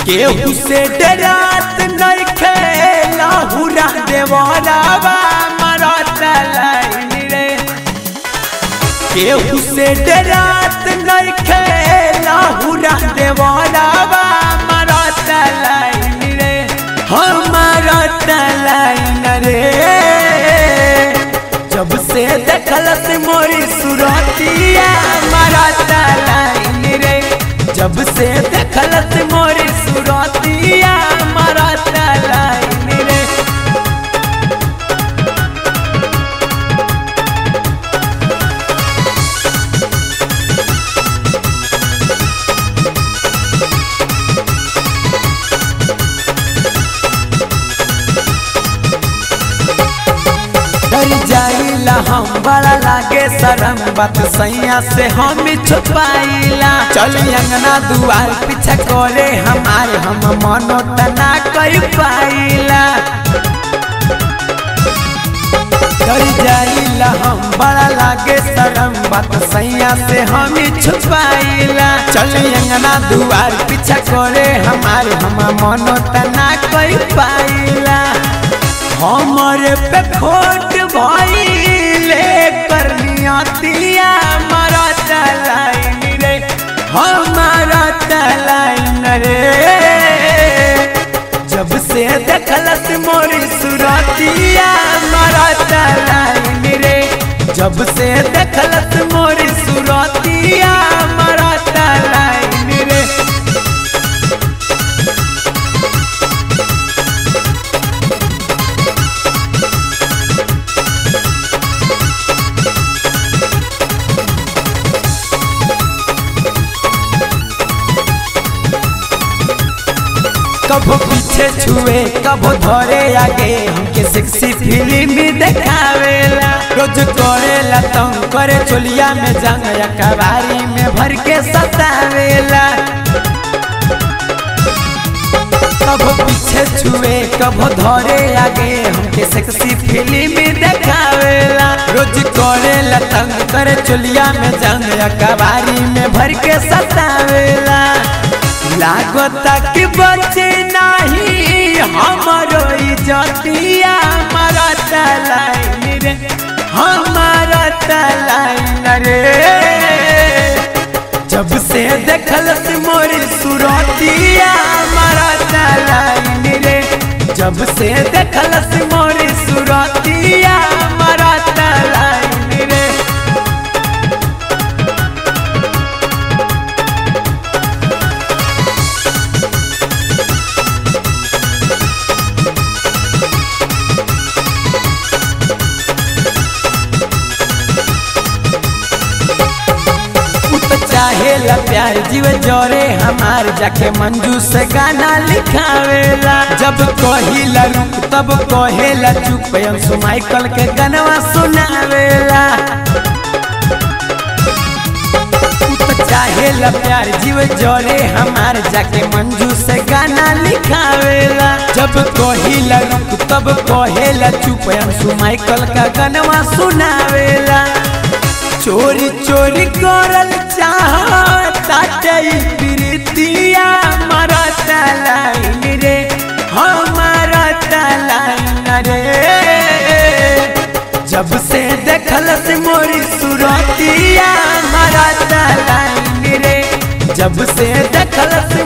केहू से डरात नइखे लाहुरा देवरावा मरत लाइन रे केहू से डरात नइखे लाहुरा देवरावा मरत लाइन रे हमारत लाइन रे जब से देखलस मोरी सुरतिया मरत लाइन रे जब से देखलस मोरी सुरतिया मरत लाइन रे डर जाइला हम बड़ा लागे शरम बात सैया से हम छुपाइला चल अंगना दुआर पीछा करे हमारे हम मनो तना कई पाइला डर जाइला हम बड़ा लागे शरम बात सैया से हम छुपाइला चल अंगना दुआर पीछा करे हमारे हम मनो तना कई पाइला हमरे पे खोट भइले करनिया तिया हमारा तलाइन रे हमारा तलाइन रे जब से देखलस मोरी सुरतिया हमारा तलाइन रे जब से देखलस मोरी सुरतिया हमारा तलाइन रे कबो पीछे छुए कबो धरे आगे हमके सेक्सी फिल्म देखावेला रोज करेला तंग करे चोलिया में जंग या कबारी में भर के सतावेला कबो पीछे छुए कबो धरे आगे हमके सेक्सी फिल्म देखावेला रोज करेला तंग करे चोलिया में जंग या कबारी में भर के सतावेला लागता कि बचे नहीं हमारो इज्जतिया हमारा तलाइन रे हमारा तलाइन रे जब से देखलस मोरी सुरतिया हमारा तलाइन रे जब से देखलस मोरी सुरतिया हमारा तलाइन रे चाहेला प्यार जीव जोरे हमार जाके मंजू से गाना लिखावेला जब कहिला रुक तब कहेला चुप अंशु माइकल के गनवा सुनावेला चाहेला प्यार जीव जोरे हमार जाके मंजू से गाना लिखावेला जब कहिला रुक तब कहेला चुप अंशु माइकल का गनवा सुनावेला चोरी चोरी करल चाहता प्रीतिया हमारा तलाइन रे हमारा तलाइन रे जब से देखलस मोरी सुरतिया हमारा तलाइन रे जब से देखलस